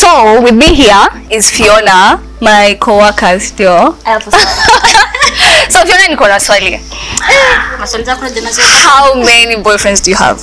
So with me here is Fiona, my co-worker still. Hapo sawa. So Fiona, niko na swali. Maswali zako na jina zote How many boyfriends do you have?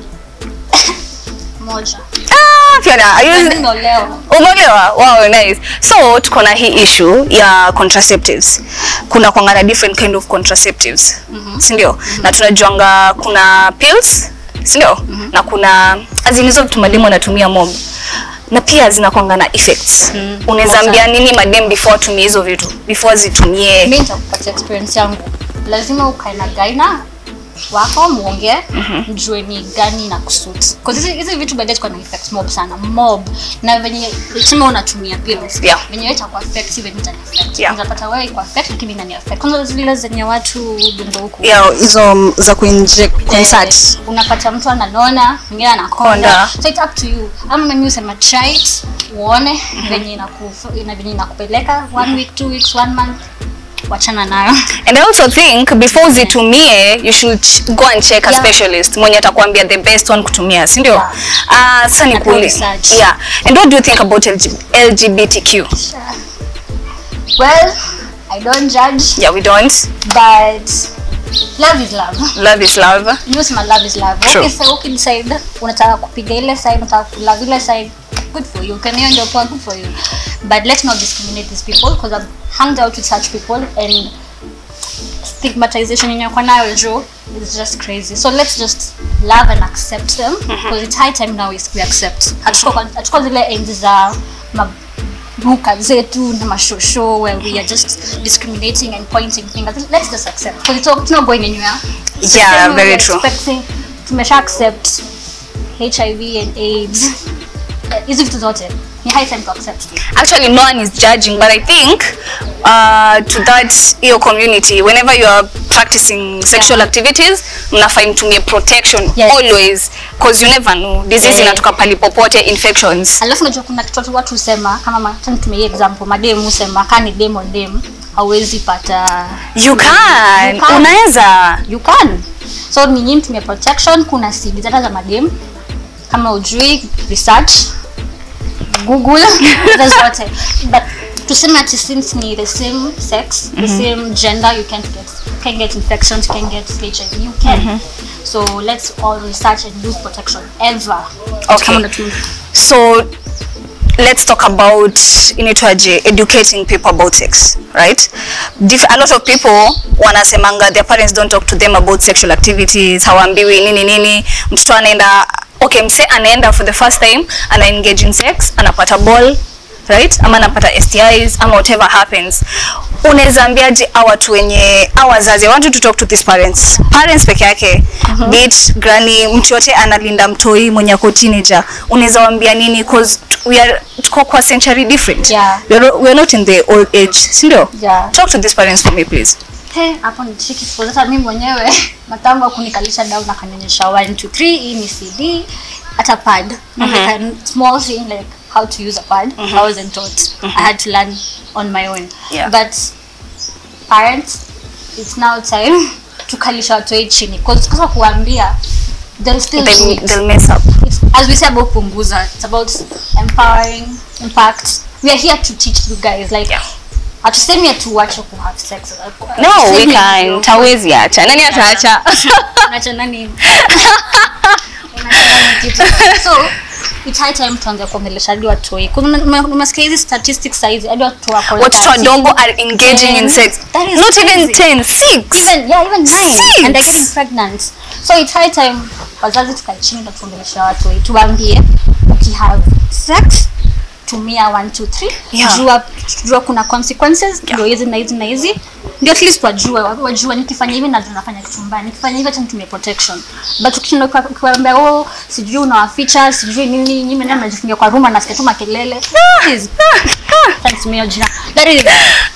moja. Ah, Fiona, are you Nimeolewa. Umeelewa? Wow, nice. So tuko na hii issue ya contraceptives. Kuna kwanga na different kind of contraceptives. Si ndio? Na tunajuanga kuna pills, si ndio? Na kuna azinizo vitu mademu wanatumia mob. Na pia zinakwanga na effects. Unaweza ambia nini madem before atumie hizo vitu? Before zitumie. Mimi nitakupatia experience yangu. Lazima ukae na gaina wako muongee mjue ni gani na kusuit. Cause hizi hizi vitu baadaye ziko na effects mob sana. Mob na venye tuseme unatumia pills. Yeah. Venye wewe itakuwa affect venye itani affect. Yeah. Unapata wewe iko affect lakini inani affect. Kwanza zile zenye watu dungo huku. Ya hizo za kuinject Eh, unapata mtu ananona mwingine anakonda Konda. so it's up to you ama mimi usema try it uone venye inaku- ina- venye inakupeleka one week two weeks one month wachana nayo And I also think before zitumie you should ch- go and check a Yeah. specialist mwenye atakwambia the best one kutumia, si ndio? Yeah. Ah, sasa Na nikuli. research. Yeah. And what do you think about LG LGBTQ? well i don't judge Yeah, we don't. but love is love Love is love. Nimesema love is love. True. Okay, so ukidecide unataka kupiga ile side, unataka kulove ile side, good for you. Can you ndio poa, good for you. But let's not discriminate these people because I've hung out with such people and stigmatization yenye kwa nayo jo is just crazy. So let's just love and accept them because it's high time now is we accept. Hatuko kwa- hatuko zile enzi za mabuka zetu na mashosho where we are just discriminating and pointing fingers. Let's just accept because it's, all- it's not going anywhere. Yeah, Same very we're true. expecting tumesha accept hiv and aids hizi vitu zote ni high time to accept Actually, no one is judging, but I think uh, to that your community, whenever you are practicing sexual activities, mnafaa mtumie protection Yes. always, because you never know disease Eh. inatoka pali popote, infections. alafu unajua kuna kitu watu- watu husema kama ma- acha nitumie hii example mademu husema kaa ni dem on dem hauwezi pata You can, You can. unaweza. you can so ni nyinyi mtumie protection kuna sidi zata za madem kama ujui research google hizo zote but tuseme ati since ni the same sex the same gender you can't get you can get infections you can get hiv you can so let's all research and use protection ever Okay. Kama unatumia- So let's talk about inaitwaje educating people about sex right Dif a lot of people wanasemanga their parents don't talk to them about sexual activities hawaambiwi nini nini mtoto anaenda okay mse anaenda for the first time ana engage in sex anapata ball right ama anapata STIs ama whatever happens unaweza ambiaje hawa watu wenye hawa wazazi I want you to talk to these parents parents peke yake be it granny mtu yote analinda mtoi mwenye ako teenager unaweza waambia nini cause t- we are tuko kwa century different Yeah. we, are, we are not in the old age si ndio Yeah. talk to these parents for me please He, hapo ni tricky because hata mimi mwenyewe matangu kunikalisha down akanionyesha 1 2 3 hii ni CD hata pad like a small thing like how to use a pad I wasn't taught I had to learn on my own Yeah. but parents it's now time tukalisha watoi chini because kwa kuambia they'll still do they'll, it. they'll mess up It's, as we say about punguza it's about empowering impact we are here to teach you guys like Yeah. hatusemi atuache ku have sex no we Tusemi can hivyo. tawezi acha nani ataacha Unacha nani? Unacha nani kitu? so it's high time tuanze kuongelesha hadi watoi Kuna- ume- umesikia hizi statistics saizi hadi watu wako watoto 30. wadogo are engaging in Ten. sex That is not even crazy. 10 6 even yeah even nine Six. and they're getting pregnant so it's high time wazazi tukae chini na tuongelesha watu tuwaambie ukihave sex tumia 1 2 3 Yeah. jua jua kuna consequences ndio hizi na hizi na hizi ndio at least wajue wa- wajua nikifanya hivi na nafanya kitu mbaya nikifanya hivi acha nitumie protection but ukishinda ukiwa- ukiwaambia oh sijui unawaficha sijui nini nyinyi mnaenda mnajifungia kwa room na nasikia tu makelele Please. Thanks, Mio Jina. That is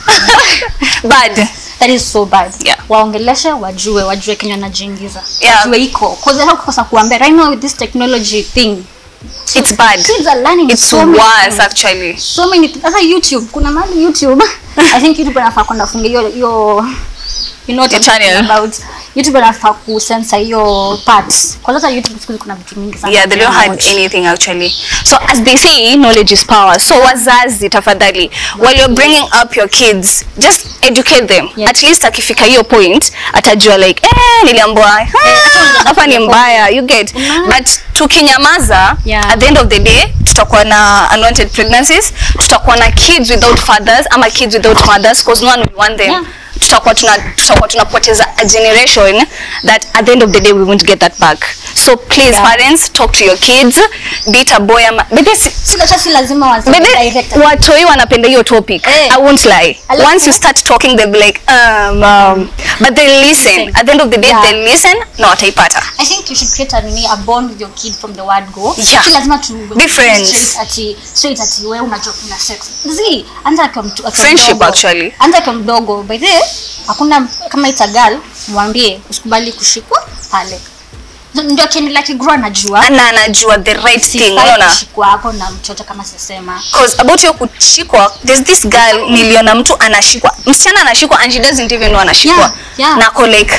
bad that is so bad Yeah. waongeleshe wajue wajue kenya wanajiingiza Yeah. wajue iko cause hata kukosa kuambia right now with this technology thing it's bad kids are learning it's so many worse things. actually so many things. hata youtube kuna mahali youtube i think youtube anafaa kwenda funga hiyo hiyo you know what Your I'm talking channel. about youtube anafaa kusensa hiyo parts kwa sasa youtube siku hizi kuna vitu mingi sana yeah they don't Watch. hide anything actually so as they say knowledge is power so wazazi tafadhali while you're bringing up your kids just educate them Yeah. at least akifika hiyo point atajua like eh niliambiwa "Ah, hapa ni mbaya you get Mhm. but tukinyamaza Yeah. at the end of the day tutakuwa na unwanted pregnancies tutakuwa na kids without fathers ama kids without mothers because no one will want them Yeah. tutakuwa tuna tutakuwa tunapoteza a generation that at the end of the day we won't get that back so please Yeah. parents talk to your kids be it a boy ama bebe si, Si hata si lazima waseme bebe direct. watoi wanapenda hiyo topic Eh. i won't lie Alafu- once you start talking they'll be like um, um but they listen Listen. at the end of the day Yeah. they listen na wataipata I think you should create a, nini, a bond with your kid from the word go. Yeah. Si lazima tu Be friends. straight ati straight ati wewe unajua kuna sex. Zi, anza akiwa mtu akiwa Friendship mdogo. actually. Anza akiwa mdogo. By the way, hakuna kama it's a girl, mwambie usikubali kushikwa pale. Ndio akiendelea kigrow anajua. na anajua the right thing Sifai unaona kushikwa hapo na mtoto kama sisema. cause about hiyo kushikwa there's this girl niliona mtu anashikwa msichana anashikwa and she doesn't even know anashikwa Yeah, yeah. na ako like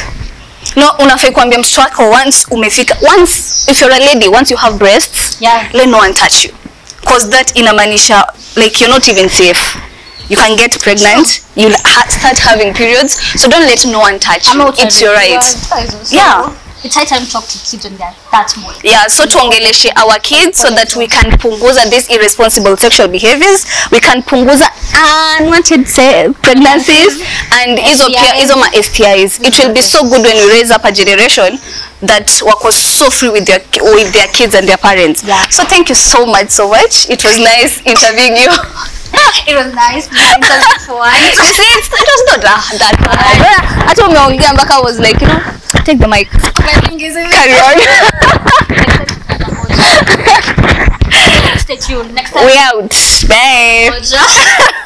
no unafai kuambia mtoto wako once umefika once if you're a lady once you have breasts Yeah. let no one touch you cause that inamaanisha like you're not even safe you can get pregnant you'll ha start having periods so don't let no one touch Ama you it's your right utaliwa. So, Yeah. It's high time to talk to kids when they're that small. yeah so tuongeleshe our kids so that we can punguza these irresponsible sexual behaviors we can punguza unwanted se- pregnancies and hizo pia STIs. hizo ma STIs it will be so good when we raise up a generation that wako so free with their with their kids and their parents Yeah. so thank you so much so much it was nice interviewing you It was nice. being interviewed for once. you see it's, it was not that, that bad hata umeongea mpaka I was like you know take the mic carry on Stay tuned. Next time. we out bye Moja.